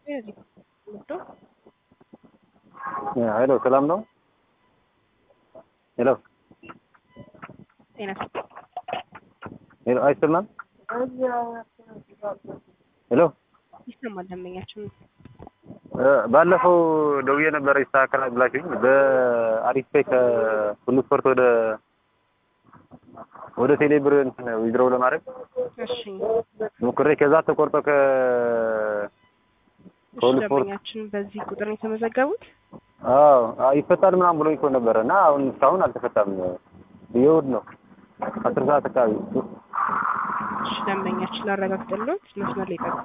ሄሎ ሰላም ነው? ሄሎ ጤና ሄሎ አይሰማም? ሄሎ ይሰማል። ደንበኛችን ባለፈው ደውዬ ነበረ ይስተካከላል ብላችሁኝ በአሪፍ ፔ ከሁሉ ስፖርት ወደ ወደ ቴሌ ብር እንትን ዊዝድሮው ለማድረግ እሺ፣ ሞክሬ ከዛ ተቆርጦ ከ እሺ። ከሁሉ ስፖርት ደንበኛችን በዚህ ቁጥር ነው የተመዘገቡት? አዎ አዎ፣ ይፈታል ምናምን ብሎ እኮ ነበረ እና አሁን እስካሁን አልተፈታም። የእሑድ ነው አስር ሰዓት አካባቢ እሺ፣ ደንበኛችን ላረጋግጥልዎት መስመር ላይ ጠብቁ።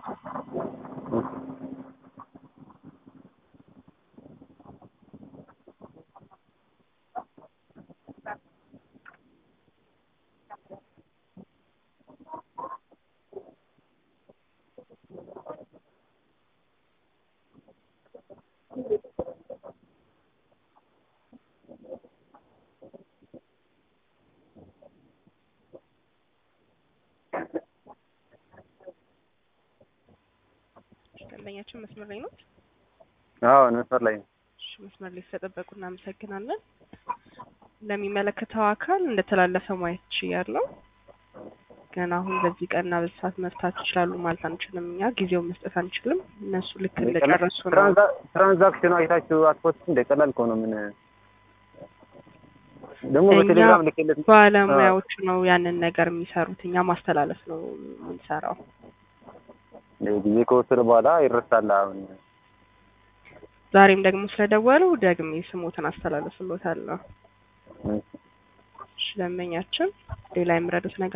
እሺ፣ ደንበኛችን መስመር ላይ ነው? አዎ መስመር ላይ ነው። እሺ፣ መስመር ላይ ስለጠበቁ እናመሰግናለን። ለሚመለከተው አካል እንደተላለፈ ማየት ችያለሁ። ግን አሁን በዚህ ቀንና በዚህ ሰዓት መፍታት ይችላሉ ማለት አንችልም። እኛ ጊዜውን መስጠት አንችልም። እነሱ ልክ እንደጨረሱ ነው። ትራንዛ- ትራንዛክሽኑ አይታችሁ አትፖስት እንደ ቀላል እኮ ነው። ምን ደግሞ እኛ በቴሌግራም ልኬለት ባለሙያዎቹ ነው ያንን ነገር የሚሰሩት። እኛ ማስተላለፍ ነው የምንሰራው። ጊዜ ከወሰደ በኋላ ይረሳል። አሁን ዛሬም ደግሞ ስለደወሉ ደግሜ ስሞትን አስተላለፍሎታለሁ። እሺ፣ ደንበኛችን ሌላ የምረዱት ነገር